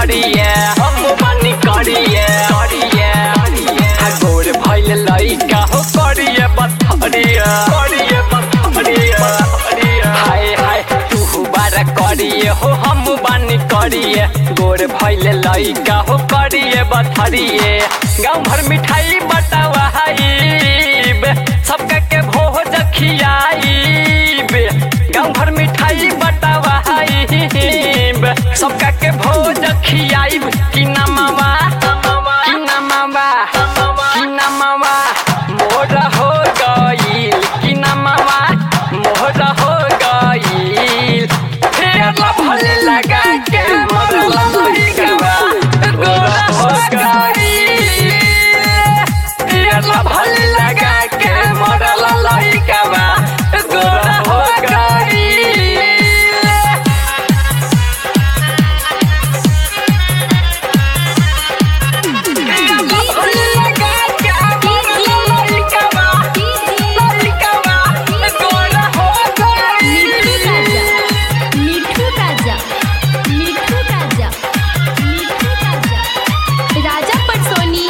करिए हम बानी करिए करिए हा गोर भइल लइका हो करिए बथरिए करिए बथरिए हाय हाय तू बारा करिए हो हम बानी करिए गोर भइल लइका हो करिए बथरिए गाँव भर मिठाई बटावा हाइब सबका के भोज खियाइब गाँव भर मिठाई बटावा हाइब सबका के भोज खियाइब कि ना मामा कि ना मामा कि ना मामा मोर हो गईल कि ना मामा मोर हो गईल फेर भले लगा के मोर लइका गोरा हो गईल फेर भले लगा के मोर लइका गोरा हो गईल मिठू राजा मिठू राजा मिठू राजा राजा पटसोनी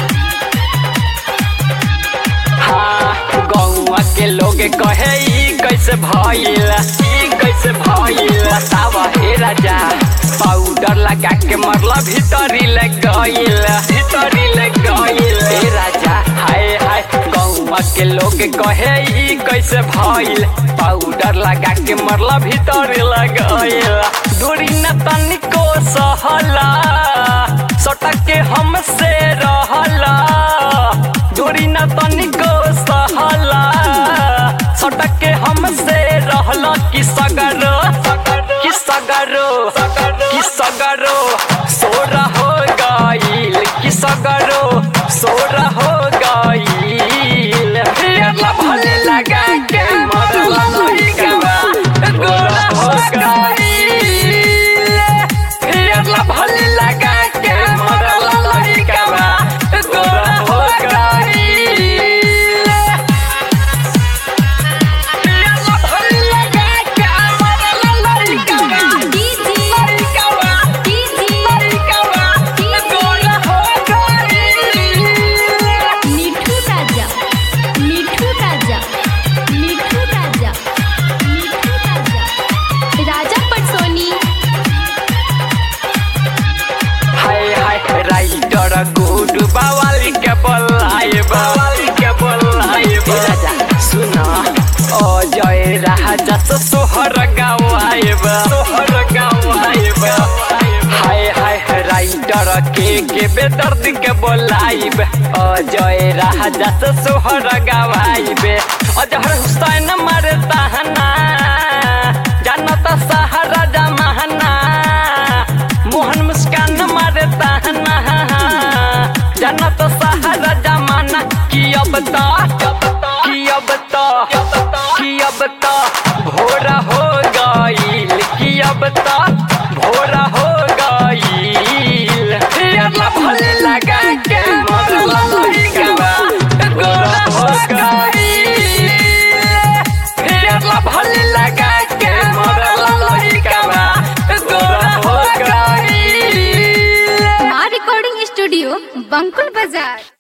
हाँ, गौवा के लोग कहे ई कैसे भइल ई कैसे भइल बतावा हे राजा पाउडर लगा के मरला भीतरी ले गइल भीतरी ले गइल हे राजा हाय हाय गौवा के लोग कहे ई कैसे भइल पाउडर लगा के मरला भीतरी ले गइल दूरी न तनिको सहला सटक के हमसे रहला दूरी न तनिको सहला सटक के हमसे रहला कि सगरो कि सगरो कि सगरो सोरा हो गईल कि सगरो सोरा हो गईल फेर भले लगा के मरला लइका गोरा हो गईल फेर भले लगा के मरला लइका गोरा हो गईल मिठू राजा मिठू राजा मिठू राजा मिठू राजा राजा पटसोनी हाय हाय राइटर गुड बावाली के बोलाए बावाली के बोलाए राजा सुना ओ जय राजा से सोहर गाँव आएब सोहर गाँव आएब हाय हाय राइटर के के बेदर्द के बोलाइब ओ जय राजा से सोहर गाँव आइब अजहर हुसैन मारे ताहना जानता सहारा जमाना मोहन मुस्कान मारे ताहना जनत सहारा जमाना की अब तो की अब तो की अब तो भोरा हो गईल की अब तो भोरा हो गईल फेर भले लगा के मरला लइका गोरा हो गईल फेर भले लगा के मरला लइका गोरा हो गईल माँ रिकॉर्डिंग स्टूडियो बंकुल बाजार